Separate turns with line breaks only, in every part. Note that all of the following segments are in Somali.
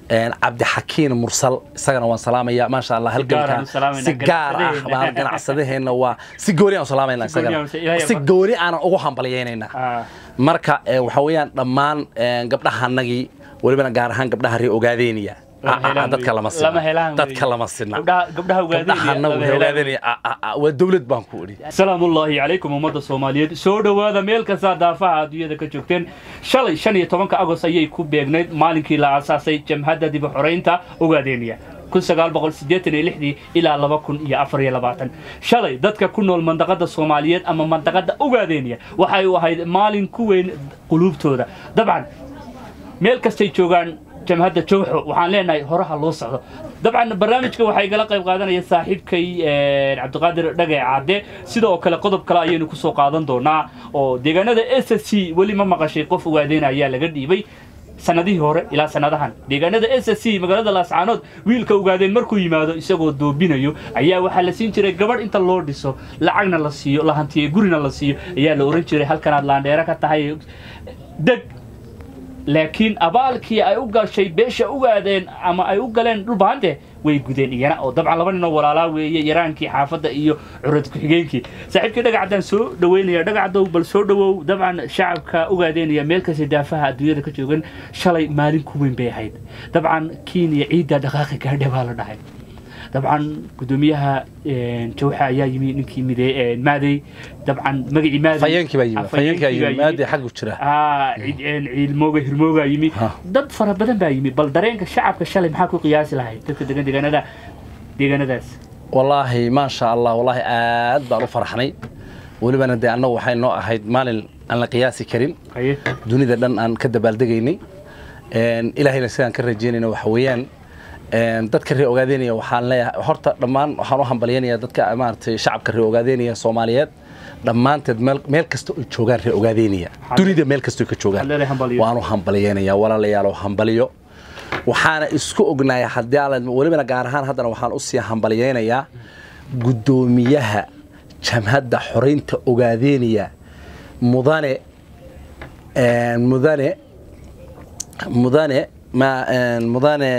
cabdixakiin mursal isagana waan salaamaya maasha allah halganka si gaar ah baan ganacsadaheena waa si gooni aan salaamayna isagana si gooni aanan ugu hambalyeynayna marka waxa weeyaan dhammaan gabdhahanagii welibana gaar ahaan gabdhaha ree ogaadeeniya dadka lama sina dadka lama sina waa dawlad baan ku idhi
salaamullaahi calaykum ummadda soomaaliyeed soo dhowaada meel kastaa daafaha adduunyada ka joogteen shalay shan iyo tobanka agost ayay ku beegnayd maalinkii la aasaasay jamhadda dib u xoraynta ogaadeeniya ilaa shalay dadka ku nool mandaqada soomaaliyeed ama mandaqada ogaadeeniya waxay u ahayd maalin ku weyn quluubtooda dabcan meel kastay joogaan jamhadda jowxo waxaan leenahay horaha loo socdo dabcan barnaamijka waxaa igala qayb qaadanaya saaxiibkay cabdiqaadir dhagay caade sidoo kale qodob kale ayaynu kusoo qaadan doonaa oo deegaanada s s c weli ma maqashay qof ogaadeena ayaa laga dhiibay sanadihii hore ilaa sanadahan deegaanada s s c magaalada laascaanood wiilka ogaadeen markuu yimaado isagoo doobinayo ayaa waxaa la siin jiray gabadh inta loo dhiso lacagna la siiyo la hantiyo gurina la siiyo ayaa la ohan jiray halkanaad laandheero ka tahay deg laakiin abaalkii ay u gashay beesha ogaadeen ama ay u galeen dhulbahante way gudeen iyana oo dabcan laba ninoo walaalaa weeye yaraankii xaafadda iyo curad ku-xigeenkii saaxiibkii dhagacaddaan soo dhaweynaya dhagacaddow bal soo dhowow dabcan shacabka ogaadeenaya meel kasta daafaha adduunyada ka joogan shalay maalin ku weyn bay ahayd dabcan kiiniya ciidda dhaqaaqi gaadhe baa la dhahay dabcan gudoomiyaha jawxa ayaa yimi ninkii mide maadey dabcan magacii
fayeenkii baa yimi fayeenkii baa yimi maadey xaggu jira
ciilmooga hirmooga yimi dad fara badan baa yimi bal dareenka shacabka shalay maxaa ku qiyaasi lahayd dadka degan deegaanada deegaanadaas
wallaahi maasha allah wallaahi aad baan u farxnay welibana dee annagu waxay noo ahayd maalin aan la qiyaasi karin dunida dhan aan ka dabaaldegaynay ilaahayna sidaan ka rajeynayna waxa weeyaan dadka ree ogaadeynaya waxaan leeyahay horta dhammaan waxaan u hambalyanaya dadka maaragtay shacabka ree ogaadeynaya soomaaliyeed dhammaanteed meel kasta ay joogaan ree ogaadeynaya dunida meel kasta ka joogaan waan u hambalyanaya walaalayaal hambaliyo waxaana isku ognaaya haddii aan welibana gaar ahaan haddana waxaan usii hambalyaynayaa guddoomiyaha jamhadda xoraynta ogaadeynaya mudane mudane mudane mudane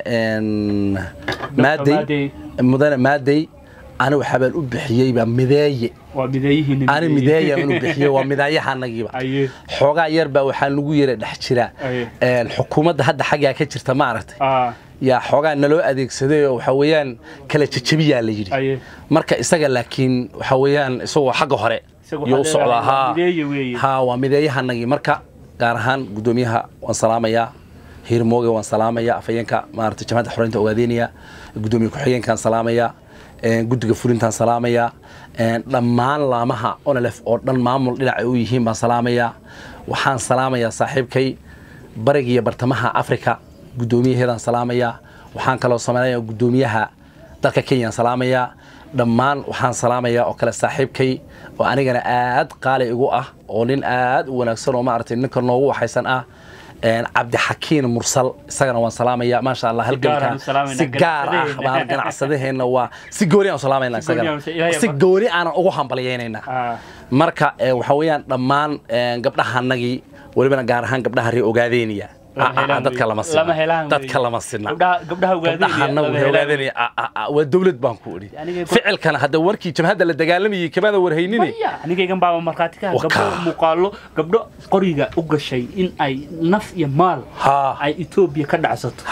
maadey mudane maadey ani waxaabaan u bixiyeyba mideeye ani mideeyaan u bixiyey waa midaayahaanagiiba xoogaa yar baa waxaa nagu yara dhex jira xukuumadda hadda xaggaa ka jirta ma aragtay yaa xoogaa naloo adeegsaday oo waxa weeyaan kala jejebiyaa la yidhi marka isaga laakiin waxa weeyaan isagoo xagga hore iyo u socdaa ha waa mideeyahanagii marka gaar ahaan guddoomiyaha waan salaamayaa hiirmooge waan salaamaya afayeenka maarata jamhadda xoreynta ogaadeynaya guddoomiye ku-xigeenkaan salaamaya guddiga fulintaan salaamaya dhammaan laamaha onolef oo dhan maamul dhinacay u yihiin baan salaamaya waxaan salaamayaa saaxiibkay bariga iyo bartamaha africa guddoomiyaheedaan salaamaya waxaan kaloo sameynaya guddoomiyaha dalka kenyaan salaamaya dhammaan waxaan salaamaya oo kale saaxiibkay oo anigana aad qaali igu ah oo nin aad u wanaagsan oo maaragtay ninka noogu waxaysan ah cabdixakiin mursal isagana waan salaamaya maasha allah halganka si gaar ah baan ganacsadaheena waa si gooni aan salaamayna isagana si gooni aanan ugu hambalyeynayna marka waxa weeyaan dhammaan gabdhahanagii welibana gaar ahaan gabdhaha ree ogaadeeniya dadka lama sina dadka lama sina gabdhahanagu ree ogaadeeniya waa dawlad baan ku idhi ficilkana hadda warkii jamhadda la dagaalamayay kamada warhaynine
anigaygan baaba markhaati ka gabdho muuqaalo gabdho qoriga u gashay in ay naf iyo maal ay etoobiya ka dhacsato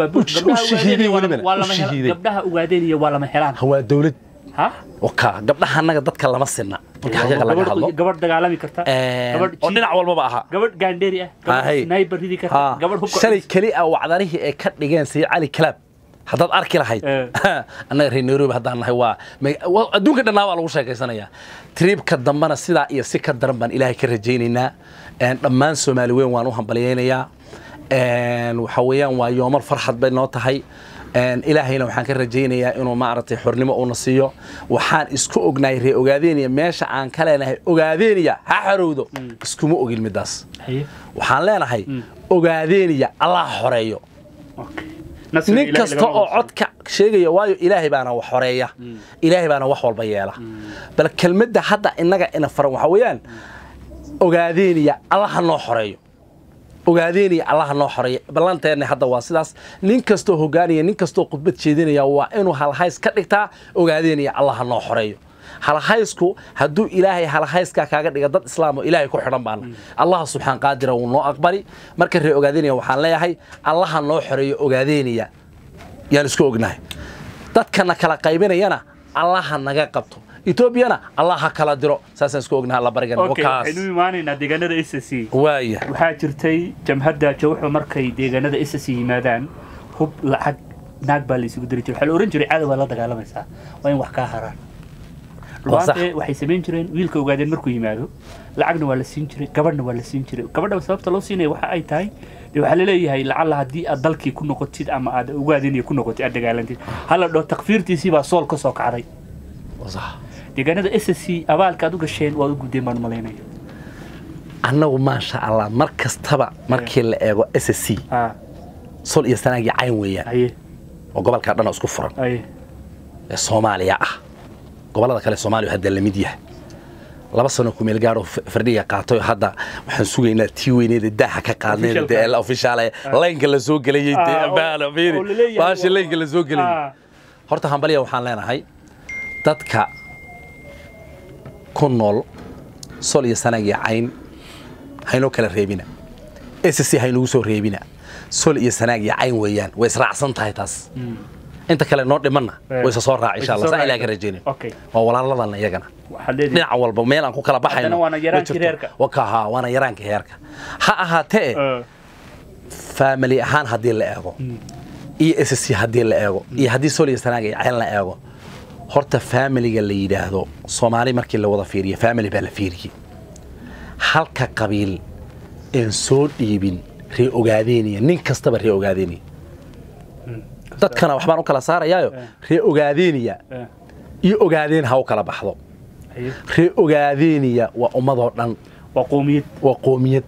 gabdhaha ogaadeeniya waa lama helaan
waa dawlad waka gabdhahanaga dadka lama sina marka xaqiiqa laga hadlo
gabadh dagaalami karta
oo dhinac walbaba ahaa
gabadh gaandheeri ah gabadh sniper ridi karta gabadh hubka
shalay keli ah wacdarihii ay ka dhigeen sayid cali kalaab haddaad arki lahayd annaga reer nairobi haddaan nahay waa adduunka dhannaa baa lagu sheekaysanayaa triibka dambena sidaa iyo si ka daran baan ilaahay ka rajaynaynaa dhammaan soomaali weyn waan u hambalyaynayaa waxa weeyaan waa yoomal farxad bay noo tahay ilaahayna waxaan ka rajaynayaa inuu maaragtay xornimo uuna siiyo waxaan isku ognahay ree ogaadeeniya meesha aan ka leenahay ogaadeeniya ha xorowdo iskuma ogin midaas waxaan leenahay ogaadeeniya allah xoreeyo nin kasta oo codka sheegaya waayo ilaahay baana wax xoreeya ilaahay baana wax walba yeela bal kelmadda hadda innaga ina faran waxaa weeyaan ogaadeeniya allah ha noo xoreeyo ogaadeynaya allaha noo xoreeya ballanteenna hadda waa sidaas nin kastoo hogaanaya nin kastoo khudbad jeedinaya waa inuu halhays ka dhigtaa ogaadeynaya allaha noo xoreeyo halhaysku hadduu ilaahay halhayskaa kaaga dhiga dad islaamo ilaahay ku xidhan baana allaha subxaan qaadira wuu noo aqbali marka ree ogaadeynaya waxaan leeyahay allaha noo xoreeyo ogaadeynaya yaan isku ognahay dadkana kala qaybinayana allaha naga qabto etoobiyana allah ha kala diro saasaan isku ognahay alla barigan
waxaynu imaanaynaa deegaanada s c
waaya
waxaa jirtay jamhadda jawxo markay deegaanada s c yimaadaan hub lacag naag baa la isugu diri jiray waxaa la ohan jiray cadow baa la dagaalamaysaa waa in wax kaa haraan rubaante waxay samayn jireen wiilka ogaadeen markuu yimaado lacagna waa la siin jiray gabadhna waa la siin jiray gabadha sababta loo siinaya waxa ay tahay dee waxaa laleeyahay lacalla haddii aad dalkii ku noqotid ama aad ogaadeen ku noqotid aad dagaalantid hala dhoo takfiirtiisii baa sool ka soo kacday deegaanada s c abaalka aad u gasheen waad u gudeen baan malaynaya
annagu maasha allah mar kastaba markii la eego s c sol iyo sanaagii cayn weeyaan oo gobolkaa dhan isku furan ee soomaaliya ah gobollada kale soomaaliya hadda lamid yahay laba sano kumeel gaadho fardhiga qaatay hadda waxaan sugaynaa tii weyneeda daaha ka qaadnay dee ofishaal laynka la soo gelayay baashi laynka la soo gelayay horta hambalya waxaan leenahay dadka ku nool sol iyo sanaagii cayn haynoo kala reebina s c haynugu soo reebina sol iyo sanaag iyo cayn weeyaan way israacsan tahay taas inta kale noo dhimanna way isa soo raac insha allah saa ilaah ka rajaynayo waa walaaladana iyagana dhinaca walba meel aan ku kala baxayno wakaha waana yaraanka heerka ha ahaatee faamili ahaan haddii la eego iyo s c haddii la eego iyo haddii sol iyo sanaag iyo cayn la eego horta faamiliga la yidhaahdo soomaali markii la wada fiiriyo faamili baa la fiiriyey halka qabiil een soo dhiibin ree ogaadeynaya nin kastaba ree ogaadeynaya dadkana waxbaan u kala saarayaayo ree ogaadeynaya iyo ogaadeen ha u kala baxdo ree ogaadeynaya waa ummadoo dhan
waa qoomiyad
waa qoomiyad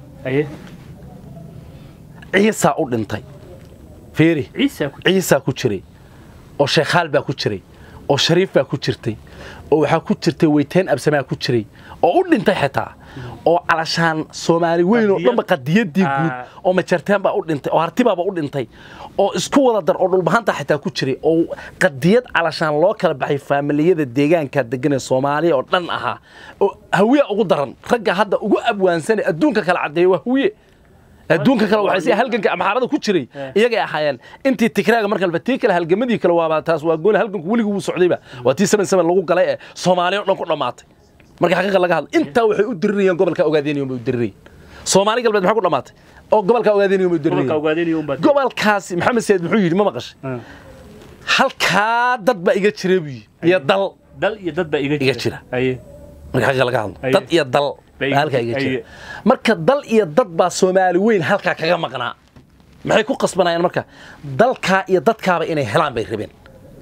ciisaa u dhintay fiiri ciisaa ku jiray oo sheekhaal baa ku jiray oo shariif baa ku jirtay oo waxaa ku jirtay weyteen absamaa ku jiray oo u dhintay xitaa oo calashaan soomaali weyn oo dhanba qadiyadii guud oo majarteen baa u dhintay oo hartibaaba u dhintay oo isku wada dar oo dhulbahanta xitaa ku jiray oo qadiyad calashaan loo kala baxay faamiliyada deegaanka degan ee soomaaliya oo dhan ahaa oo hawiya ugu daran ragga hadda ugu abwaansanay adduunka kala caddeeya waa hawiye adduunka kale waxay si halganka amxaarada ku jiray iyagay ahaayeen intii tikraaga markalba tii kale halgamadii kale waaba taas waa gool halganku weligii wuu socdayba waa tii saban saban lagu galay ee soomaaliya oo dhan ku dhammaatay marka xaqiiqa laga hadlo intaa waxay u dirirayeen gobolka ogaadeeniyum bay u dirirayeen soomaali galbeed maxaa ku dhammaatay oo gobolka ogaadeeniyum bay u dirirayeen gobolkaasi maxamed sayid muxuu yidhi ma maqashay halkaa dad baa iga jira buu yidhi iyo dal
dal iyo dad baa iga
jira marka xaqiiqa laga hadlo dad iyo dal halkaa iga jira marka dal iyo dad baa soomaali weyn halkaa kaga maqnaa maxay ku qasbanayaan marka dalkaa iyo dadkaaba inay helaan bay rabeen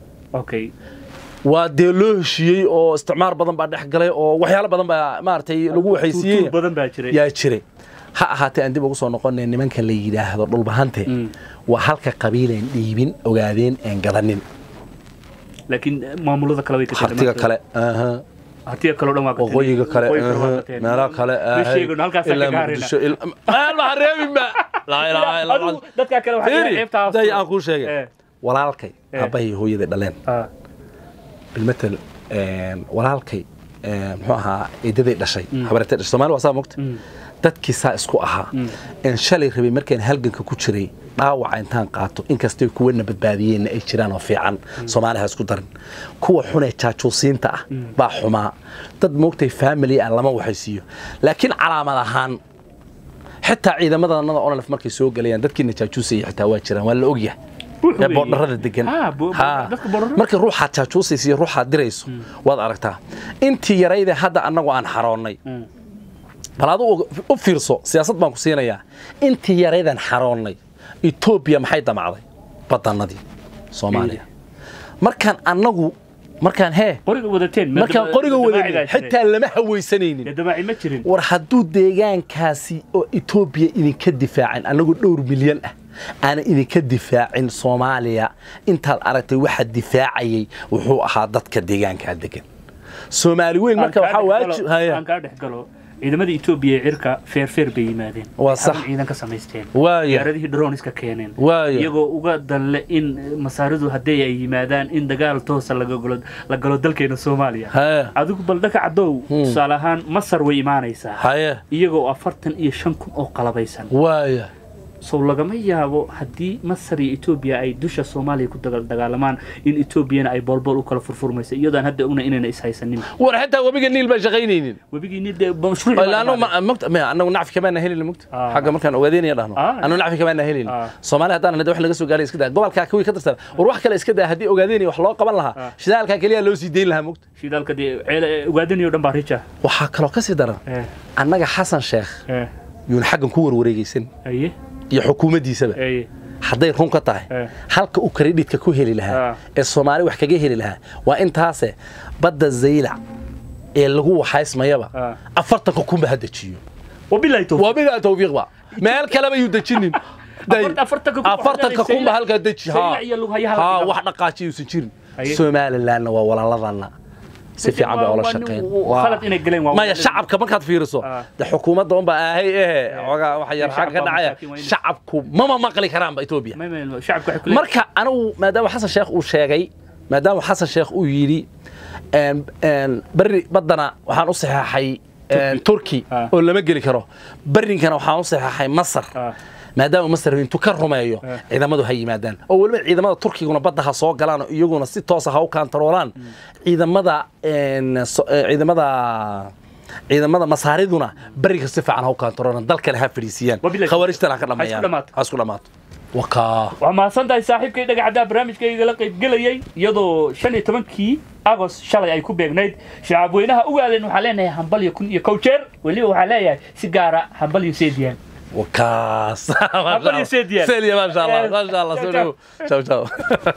waa dee loo heshiiyey oo isticmaar badan baa dhex galay oo waxyaalo badan baa maaragtay lagu waxaysiiyey yaa jiray ha ahaatee aan dib ugu soo noqonay nimanka la yidhaahdo dhulbahante waa halka qabiileen dhiibin ogaadeen een gadanin
laakiin maamulada kale way ka
hartiga kale
hartiga kale dhan waa ka
waqooyiga kale meelaha kale meelmaha reebinba
dadka kale
day aan kuu sheegay walaalkay aabbahay hooyaday dhaleen bilmatel walaalkay muxuu ahaa eedaday dhashay habareetay dhashay soomaali waa saa mogta dadkii saa isku ahaa een shalay rabay markaan halganka ku jiray dhaawaca intaan qaato inkastay kuwana badbaadiyeenna ay jiraan oo fiican soomaaliha isku darin kuwa xunee jaajuusiinta ah baa xumaa dad moogtay faamily ah lama waxaysiiyo laakiin calaamad ahaan xitaa ciidamadanada onalef markay soo gelayaan dadkiina jaajuusaya xitaa waa jiraan waa la ogyahay ee boodharada degan marka ruuxaad jaajuusaysa iyo ruuxaad dirayso waad aragtaa intii yarayde hadda annagu aan xaroonnay bal adu u fiirso siyaasad baan ku siinayaa intii yaraydan xaroonnay etoobiya maxay damacday badannadii soomaaliya markaan annagu markaan hee markaan qoriga wadanay xitaa lama hawaysanaynin war hadduu deegaankaasi oo etoobiya idinka difaacin annagu dhowr milyan ah aana idinka difaacin soomaaliya intaad aragtay waxa difaacayay wuxuu ahaa dadka deegaankaa degan soomaali weyn marka waxaa waajib
aan kaa dhex galo ciidamada etoobiya ee cirka feerfeer bay yimaadeen
Waa sax.
Xarun ciidan ka samaysteen
waaya
diyaaradihii droniska keeneen
waaya
iyagoo uga danle in masaaridu haddii ay yimaadaan in dagaal toosa laga galo- la galo dalkeena soomaaliya
haye
adigu baldhaka cadow
Hmm.
tusaale ahaan masar way imaanaysaa
haye
iyagoo afartan iyo shan kun oo qalabaysan
waaya
sow lagama yaabo haddii masar iyo etoobiya ay dusha soomaaliya ku dagal- dagaalamaan in etoobiyana ay boolbool u kala furfurmayso iyadoo aan hadda ogna inayna ishaysanin
war xitaa webiga niil baan shaqaynaynin
webigiini dee mashruuci baa
ilaanu
dhamaaday.
mogta ma anagu nacfi kamaana helin mogta
Ah.
xagga markaan ogaadeenaya dhahno
Ah.
anu nacfi kamaana helin
Ah.
soomaali haddaan nada wax laga soo gaaray iska daa gobolkaa kuwii ka tirsan war wax kale iska daa haddii ogaadeenaya wax loo qaban
Ah.
lahaa shidaalkaa keliya loo sii dayn lahaa mogta
shidaalka dee ceele ugaadanayo dhan baa rija
waxaa kaloo ka sii daran
Eh,
annaga xasan sheekh
eh,
yuuna xaggan ku warwareegaysan
aye
iyo xukuumaddiisaba
aye
hadday run ka tahay
Eh.
halka uu kredhitka ku heli lahaa
Ah.
ee soomaali wax kaga heli lahaa waa intaase badda zaylac ee lagu waxaysmayaba
Ah.
afartanka kunba ha dejiyo
wabilahi towfiiq
waa midaa tawfiiqba meel kaleba yuu dejinin Day.
Afar- afartanka kun
afartanka
waxaa
kunba
Zaylac-
halkaa deji ha
Zaylac iyo Lughayaha la
ha
dhigaa.
wax dhaqaaji yuusan jirin
Haye.
somalilandna waa walaaladana si fiican bay
Waa-
ola
waa
shaqeyn
nin- waa khalad inay galeen, waa
maya
walaalad.
shacabka markaad fiiriso
Ah.
de xukuumadda unbaa ahay ehe xogaa waxa yar xagga ka
shacabka
dhacaya
masaakiin waa in-
shacabku mama maqli karaanba etoobiya
Ma- ma- shacabka waxay ku leeyihiin-
marka anigu maadaama xasan sheekh uu sheegay maadaama xasan sheekh uu yidhi een- een, berri baddana waxaan u saxeexay een, turki
Ah.
oo lama geli karo berrinkana waxaan u saxeexay masar
Ah.
maadaama masar intuu ka rumeeyo
Ah.
ciidamadu ha yimaadaan oo weliba ciidamada turkiguna badda ha soo galaan oo iyaguna si toosa ha u kaantaroolaan ciidamada een, so- ee, ciidamada ciidamada masaariduna beriga si fiican ha u kaantaroolaan dalkale ha fadhiisiyaan
Wabillahi-
khawaarijtana ha ka
Ha isku
dhameeyaan
dhamaato.
ha isku dhamaato wakaa
waxaa mahadsan tahay saaxiibkay dhagacaddaa barnaamijkayga la qaybgelayay iyadoo shan iyo tobankii agos shalay ay ku beegnayd shacabweynaha ugaadeen waxaa leenahay hambal iyo kun iyo kow jeer weliba waxaa leeyahay si gaara hambal iyo seediyaan
وكاس
Hambal iyo seed yaal.
سيل يا ما شاء الله
Yes.
ما شاء الله
Ciao,
سولو. ciao ciao